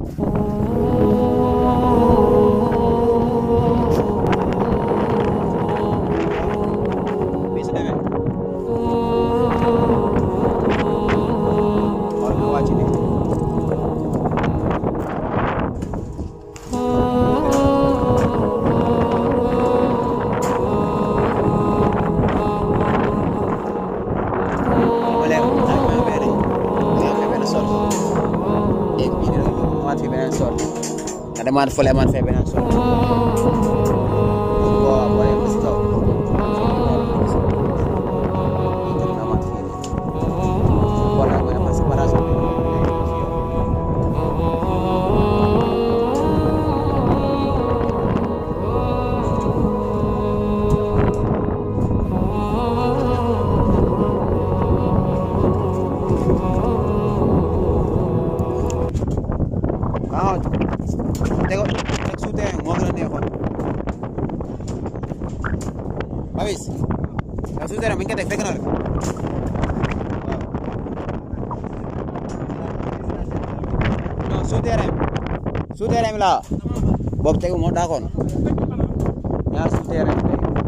bii su demee xool nga wàcc nii ma leen ak ma benn nga fi benn sol et puis dina amaat fi beneen sol nga demaat fële amaat fee beneen sol boo boo yegg si kaw nga amaat fii wala nga amaat séparation bi waaw tego teg suuteen moo gën a neexoon Babis yow suuteen bu ñu ko teg fekk na la waaw non suuteen suuteen bi laa boobu tegu moo daakoon ñaar suuteen bi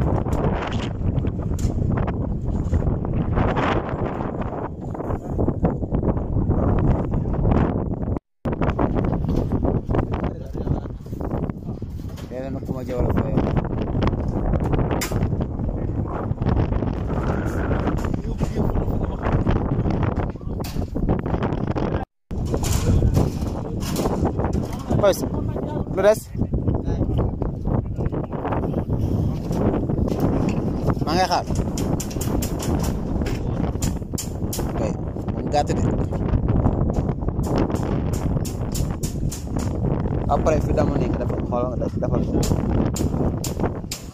Kaya na kuma jawal ko yun. Boys, lu des? maa ngay xaar. ok moom gàtt de. après fi dama nekk dafa xool nga def defal ko